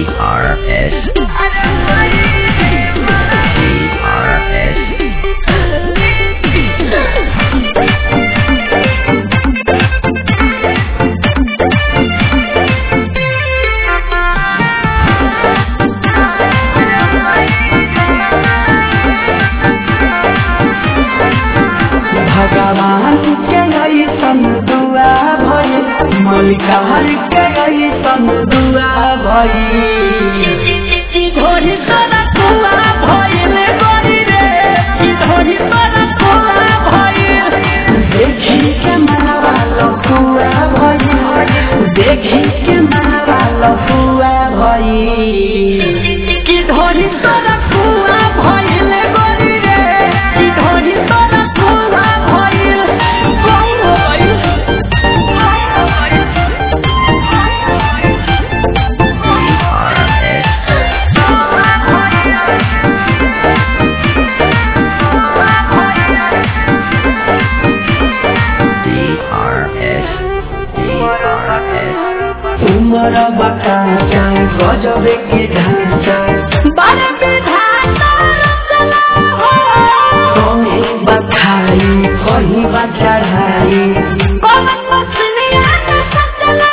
DRS. DRS. भगवान के ऐसन दुआ भई मलिकार के ऐसन दुआ भई धोरी तोरा कुआ भइल गरी रे ई धोरी तोरा कुआ भइल देखी के मनवा लफुआ भई देखी के मनवा लफुआ भई की धोरी तोरा कुआ भइल गरी रे ई धोरी तोरा कुआ भइल कौन भइल DRS. DRS. उमर बकाचा गजबे के ढांचा बार विधाता रचना हो कहीं बखाई कहीं बचढ़ाई कौन मछलिया का सचना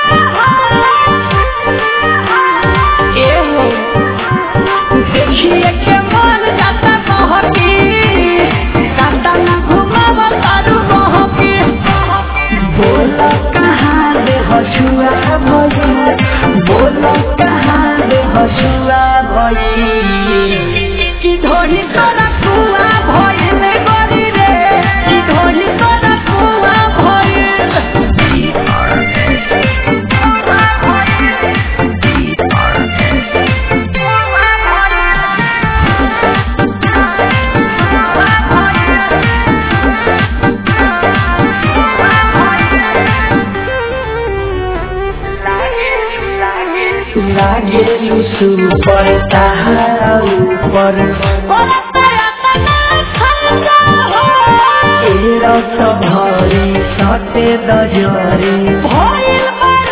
हो ए हो देखिए के मन जाता कहकी काटा ना घुमाव तारू बहकी बोल कहाँ दे हसुआ भई बोल कहाँ दे हसुआ भई की धोरी तोरा कुआ भइल गरी रे की धोरी तोरा कुआ भइल DRS. DRS. लागे लुसु पर ताहारा ऊपर ए रस भरी सटे दजरी भइल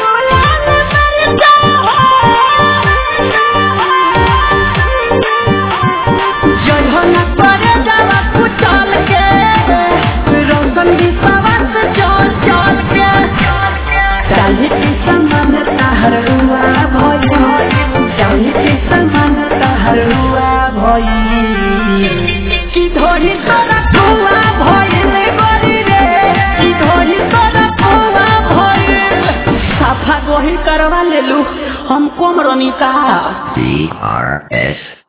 जयहन करे जावा कुचल के रौशन विश्वास चल चल के चाहे के समान ताहर हुआ भई चाहे के समान ताहर हुआ भई की धोरी तोरा कुआ भइल गरी रे की धोरी तोरा कुआ भइल साफा गोही करवा लेलू हम कोम रनिका DRS.